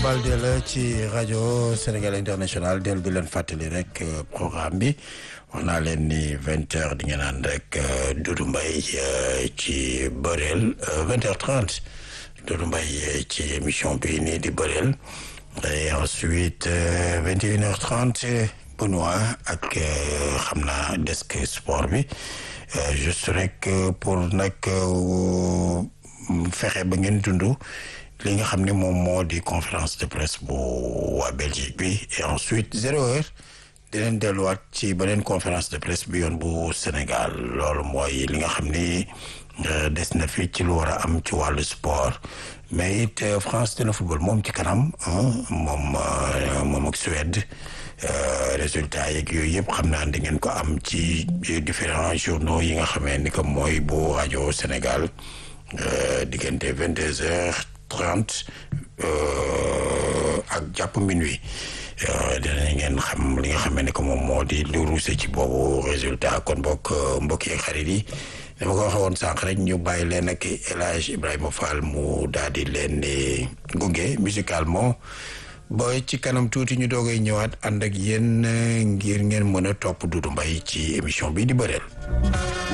Balde la ci rajo Sénégal international del di leen fàttali rek programme bi wax naa leen ni vingt heures di ngeen ànd rek Doudou Mbaye ci bëreel vingt heures trente Doudou Mbaye ci émission bi nii di bëreel et ensuite vingt et une heures trente Benoît ak xam naa desk sport bi juste rek pour nag fexe ba ngeen dund li nga xam ne moom moo di conférence de presse bu waa Belgique bi et ensuite zéro heure dinañ delluwaat ci beneen conférence de presse bi yoon bu Sénégal loolu mooy li nga xam ni des na fi ci lu war a am ci wàllu sport mais it France dina football moom ci kanam moom moom ak Suède résultat yeeg yooyu yëpp xam naa di ngeen ko am ci différents journaux yi nga xamee ni que mooy bu rajo Sénégal diggante vingt deux heures trente ak jàpp minuit dinañ ngeen xam li nga xamee ni que moom moo di lu ruuse ci boobu résultat kon bokk mbokk yi xarit yi dama ko waxee woon sànq rek ñu bàyyi leen ak El Hadj Ibrahima Fall mu daal di leen gunge musicalement ba ci kanam tuuti ñu doogay ñëwaat ànd ak yéen ngir ngeen mën a topp Doudou Mbaye ci émission bi di bëreel